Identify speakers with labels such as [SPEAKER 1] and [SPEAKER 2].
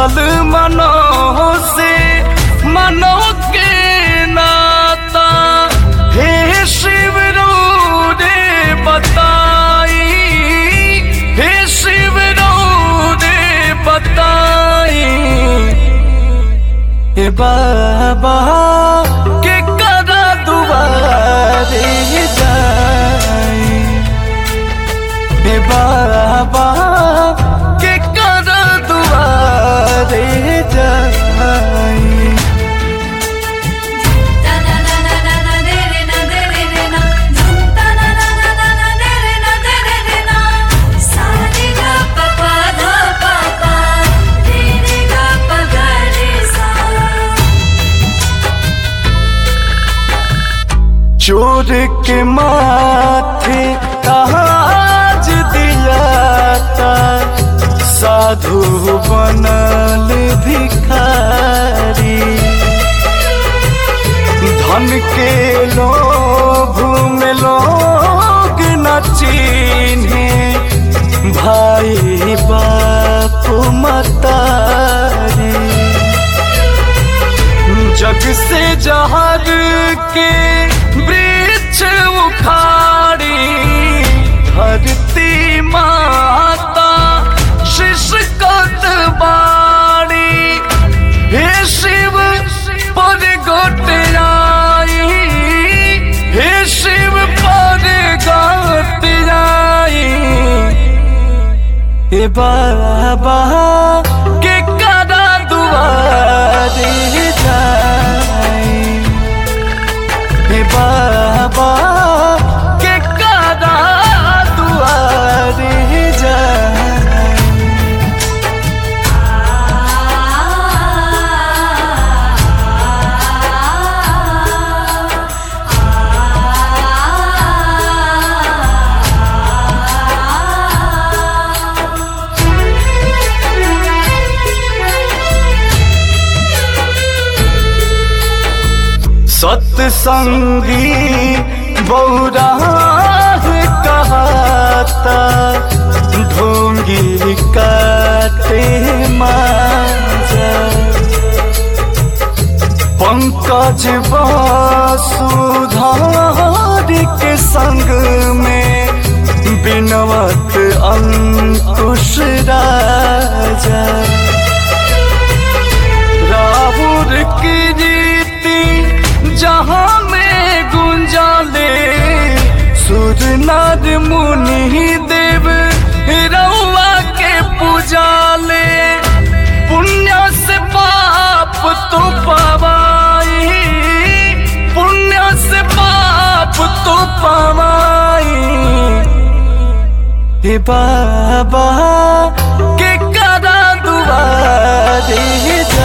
[SPEAKER 1] जुड़ल मनो से मनो के नाता हे शिव रो रे बताई हे शिव रो रे बताई हे बाबा के करा दुआरे जाई हे बाबा के कर दुआरे जाई
[SPEAKER 2] Ta na na na na na de re na de re re na. Zum ta na na na na na de re na de re re na. Sa re ga pa pa dha pa pa. Re re ga pa ga re sa.
[SPEAKER 1] चोर के माथे ताज दिया था साधु बनल भिखारी धन के लोभ में लोग न चिन्हे भाई बाप मतारी जग से जहर के वृक्ष उखाड़ी धरती माता शिशकत बाड़ी हे शिव पर गोट आई हे शिव पर गोट आई हे बाबा के करा दुआरे जाई हे बाबा के करा दुआरे जाई सत्संगी बौरा कहता ढोंगी काटे माजा पंकज वसुधार के संग में बिनवत अंकुश राजा राहुल की रीति जहाँ में गुंजाले सुर नर मुनि देव रउआ के पूजाले पुण्य से पाप तो पवाई पुण्य से पाप तो पवाई हे बाबा के करा दुआरे